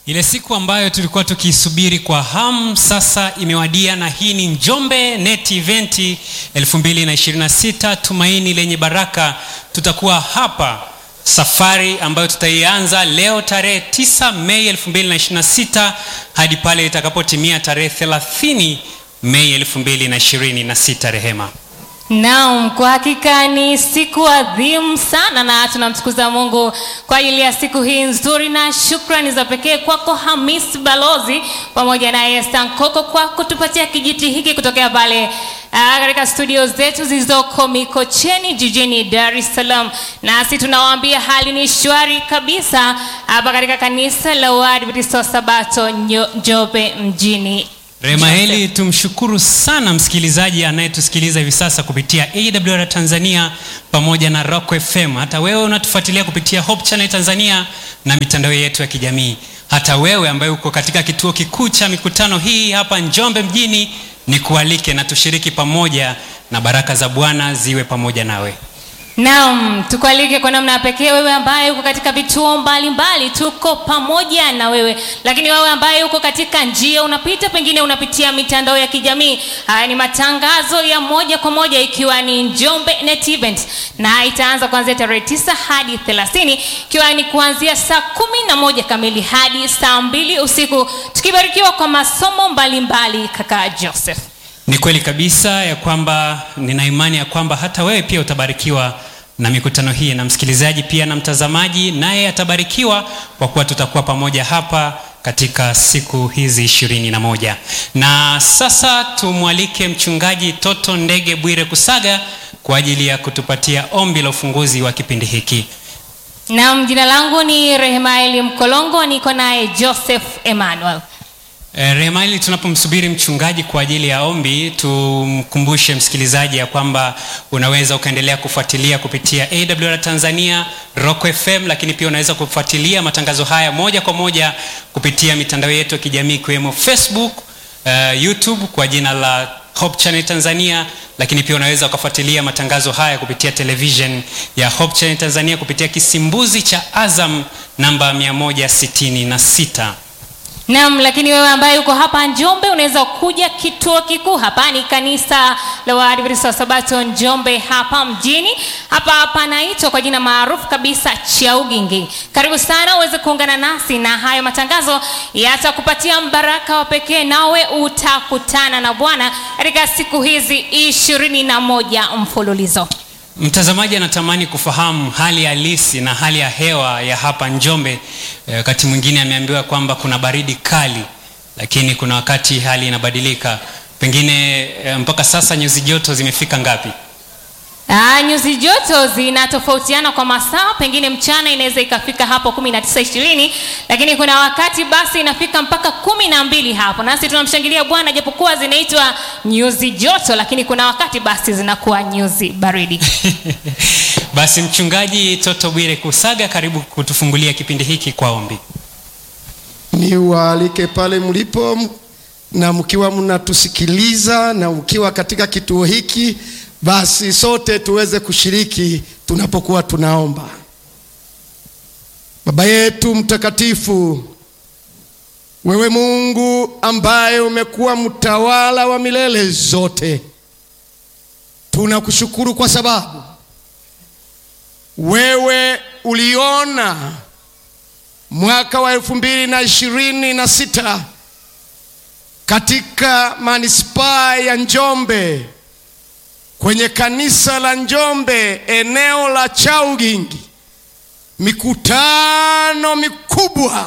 Ile siku ambayo tulikuwa tukiisubiri kwa hamu sasa imewadia, na hii ni Njombe Net Event 2026 tumaini lenye baraka. Tutakuwa hapa safari ambayo tutaianza leo tarehe 9 Mei 2026 hadi pale itakapotimia tarehe 30 Mei 2026. Rehema. Naam, kwa hakika ni siku adhimu sana na tunamtukuza Mungu kwa ajili ya siku hii nzuri, na shukrani za pekee kwako Hamis Balozi pamoja na Esther Nkoko kwa kutupatia kijiti hiki kutokea pale ah, katika studio zetu zilizoko Mikocheni jijini Dar es Salaam. Nasi tunawaambia hali ni shwari kabisa hapa katika kanisa la Waadventista wa Sabato Nyo- Njombe mjini. Rehema heli tumshukuru sana msikilizaji anayetusikiliza hivi sasa kupitia AWR Tanzania pamoja na Rock FM. Hata wewe unatufuatilia kupitia Hope Channel Tanzania na mitandao yetu ya kijamii. Hata wewe ambaye uko katika kituo kikuu cha mikutano hii hapa Njombe mjini, ni kualike na tushiriki pamoja, na baraka za Bwana ziwe pamoja nawe. Naam, tukualike kwa namna ya pekee wewe ambaye uko katika vituo mbalimbali, tuko pamoja na wewe. Lakini wewe ambaye uko katika njia unapita, pengine unapitia mitandao ya kijamii, haya ni matangazo ya moja kwa moja, ikiwa ni Njombe Net Event na itaanza kuanzia tarehe tisa hadi thelathini ikiwa ni kuanzia saa kumi na moja kamili hadi saa mbili usiku, tukibarikiwa kwa masomo mbalimbali mbali, kaka Joseph. Ni kweli kabisa ya kwamba nina imani ya kwamba hata wewe pia utabarikiwa na mikutano hii, na msikilizaji pia na mtazamaji naye atabarikiwa kwa kuwa tutakuwa pamoja hapa katika siku hizi ishirini na moja. Na sasa tumwalike mchungaji Toto Ndege Bwire Kusaga kwa ajili ya kutupatia ombi la ufunguzi wa kipindi hiki. Naam, jina langu ni Rehemaeli Mkolongo, niko naye Joseph Emmanuel. Eh, Rehema, hili tunapomsubiri mchungaji kwa ajili ya ombi, tumkumbushe msikilizaji ya kwamba unaweza ukaendelea kufuatilia kupitia AWR Tanzania, Rock FM, lakini pia unaweza kufuatilia matangazo haya moja kwa moja kupitia mitandao yetu ya kijamii ikiwemo Facebook, uh, YouTube kwa jina la Hope Channel Tanzania, lakini pia unaweza ukafuatilia matangazo haya kupitia television ya Hope Channel Tanzania kupitia kisimbuzi cha Azam namba 166. Naam, lakini wewe ambaye uko hapa Njombe unaweza kuja kituo kikuu hapa, ni kanisa la Waadventista wa Sabato Njombe hapa mjini. Hapa panaitwa kwa jina maarufu kabisa Chaugingi. Karibu sana uweze kuungana nasi, na hayo matangazo yatakupatia mbaraka wa pekee, nawe utakutana na Bwana katika siku hizi ishirini na moja mfululizo. Mtazamaji anatamani kufahamu hali halisi na hali ya hewa ya hapa Njombe. Eh, Wakati mwingine ameambiwa kwamba kuna baridi kali, lakini kuna wakati hali inabadilika. Pengine eh, mpaka sasa nyuzi joto zimefika ngapi? Ah, nyuzi joto zinatofautiana kwa masaa, pengine mchana inaweza ikafika hapo 19 20, lakini kuna wakati basi inafika mpaka kumi na mbili hapo. Nasi tunamshangilia Bwana japokuwa zinaitwa nyuzi joto, lakini kuna wakati basi zinakuwa nyuzi baridi. Basi mchungaji Toto Bwire Kusaga, karibu kutufungulia kipindi hiki kwa ombi. Niwaalike pale mlipo m- na mkiwa mnatusikiliza na ukiwa katika kituo hiki, basi sote tuweze kushiriki tunapokuwa tunaomba. Baba yetu mtakatifu, wewe Mungu ambaye umekuwa mtawala wa milele zote, tunakushukuru kwa sababu wewe uliona mwaka wa elfu mbili na ishirini na sita katika manispaa ya Njombe kwenye kanisa la Njombe eneo la Chaugingi, mikutano mikubwa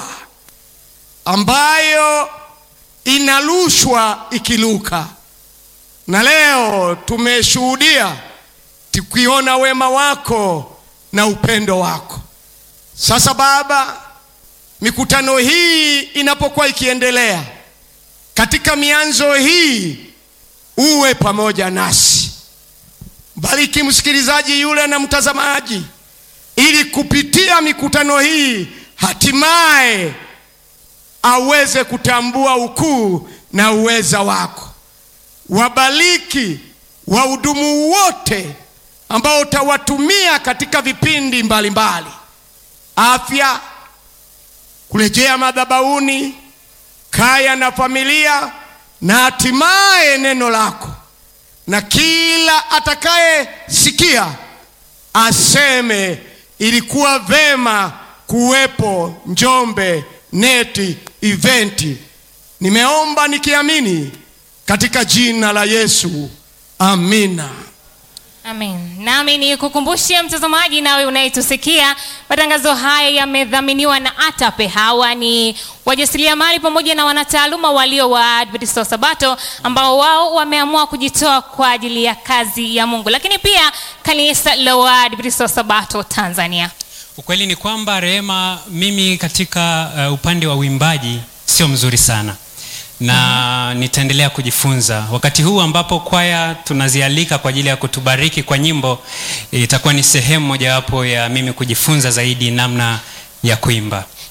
ambayo inarushwa ikiluka, na leo tumeshuhudia tukiona wema wako na upendo wako. Sasa Baba, mikutano hii inapokuwa ikiendelea katika mianzo hii, uwe pamoja nasi. Bariki msikilizaji yule na mtazamaji, ili kupitia mikutano hii hatimaye aweze kutambua ukuu na uweza wako. Wabariki wahudumu wote ambao utawatumia katika vipindi mbalimbali mbali. Afya, kurejea madhabahuni, kaya na familia, na hatimaye neno lako, na kila atakayesikia aseme ilikuwa vema kuwepo Njombe neti eventi. Nimeomba nikiamini katika jina la Yesu, amina. Amen. Nami ni kukumbushe mtazamaji, nawe unayetusikia, matangazo haya yamedhaminiwa na ATAPE. Hawa ni wajasiriamali pamoja na wanataaluma walio wa Adventista wa Sabato ambao wao wameamua kujitoa kwa ajili ya kazi ya Mungu, lakini pia kanisa la Waadventista wa Sabato Tanzania. Ukweli ni kwamba Rehema, mimi katika uh, upande wa uimbaji sio mzuri sana na nitaendelea kujifunza. Wakati huu ambapo kwaya tunazialika kwa ajili ya kutubariki kwa nyimbo, itakuwa ni sehemu mojawapo ya mimi kujifunza zaidi namna ya kuimba.